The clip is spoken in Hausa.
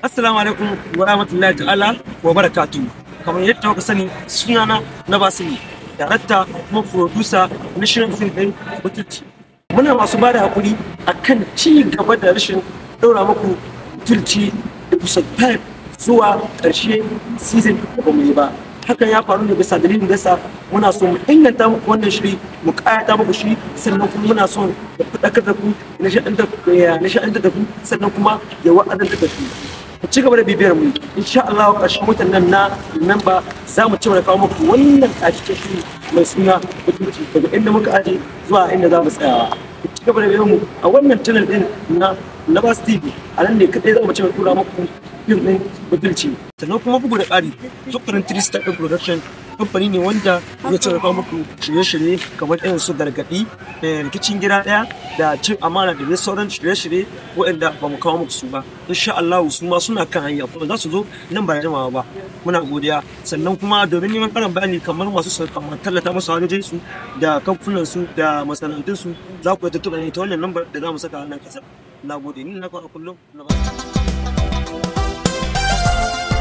Assalamu alaikum wa rahmatullahi ta'ala wa barakatu. Kamar yadda kuka sani sunana na Basiri, darakta kuma producer na shirin fim ɗin Butulci. Muna masu ba da haƙuri a kan ci gaba da rashin ɗaura muku Butulci episode 5 zuwa ƙarshe season da ba mu yi ba. Hakan ya faru ne bisa dalilin da sa muna so mu inganta muku wannan shiri mu ƙayata muku shi sannan kuma muna so da faɗakar da ku nishaɗantar da ku sannan kuma ya wa'adantar da ku. ku ci gaba da bibiyar mu insha Allah ƙarshen watan nan na Nuwamba za mu ci gaba da kawo muku wannan ƙarshen shiri mai suna mutunci daga inda muka aje zuwa inda za mu tsayawa ku ci gaba da bibiyar mu a wannan channel din na Labas TV a nan ne kadai za mu ci gaba da tura muku fim din mutunci sannan kuma bugu da ƙari zukurin Tristar ɗin production kamfani ne wanda ya ci kawo muku shirye-shirye kamar irin su gargaɗi rikicin gida ɗaya da cin amana da dai sauran shirye-shirye waɗanda ba mu kawo muku su ba insha Allah su ma suna kan hanya kuma za su zo nan ba da jimawa ba muna godiya sannan kuma domin neman karin bayani kamar masu kamar tallata masu hajjojin su da kamfunan su da masana'antun su za ku tuntuɓa ne ta wannan lambar da za mu saka a nan kasar na gode ni na kawo kullum na ba